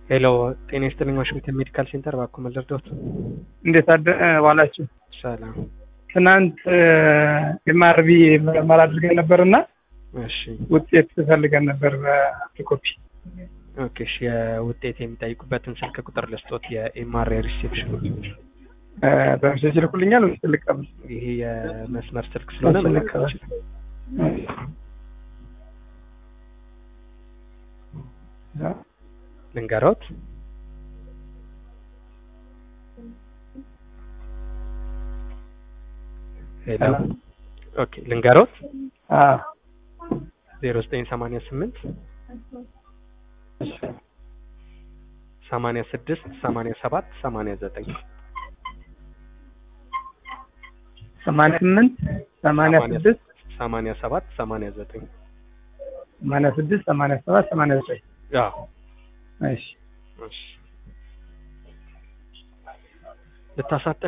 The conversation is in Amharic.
ሄሎ ጤና ይስጥልኝ ዋሽንግተን ሜዲካል ሴንተር እባክዎ መለርዶት እንዴት አደ ዋላችሁ? ሰላም ትናንት ኤምአርቪ ምርመራ አድርገን ነበር እና እሺ ውጤት ፈልገን ነበር በኮፒ ኦኬ እሺ የውጤት የሚጠይቁበትን ስልክ ቁጥር ልስጦት የኤምአርአይ ሪሴፕሽን በምሴጅ ልኩልኛል ወይስ ልቀበል? ይሄ የመስመር ስልክ ስለሆነ መለከት ይችላል ልንገሮት ሄሎ ኦኬ ልንገሮት አዎ ዜሮ ዘጠኝ ሰማንያ ስምንት ሰማንያ ስድስት ሰማንያ ሰባት ሰማንያ ዘጠኝ ሰማንያ ስምንት ሰማንያ ስድስት ሰማንያ ሰባት ሰማንያ ዘጠኝ ሰማንያ ስድስት ሰማንያ ሰባት ሰማንያ ዘጠኝ አዎ እሺ እሺ ልታሳጠን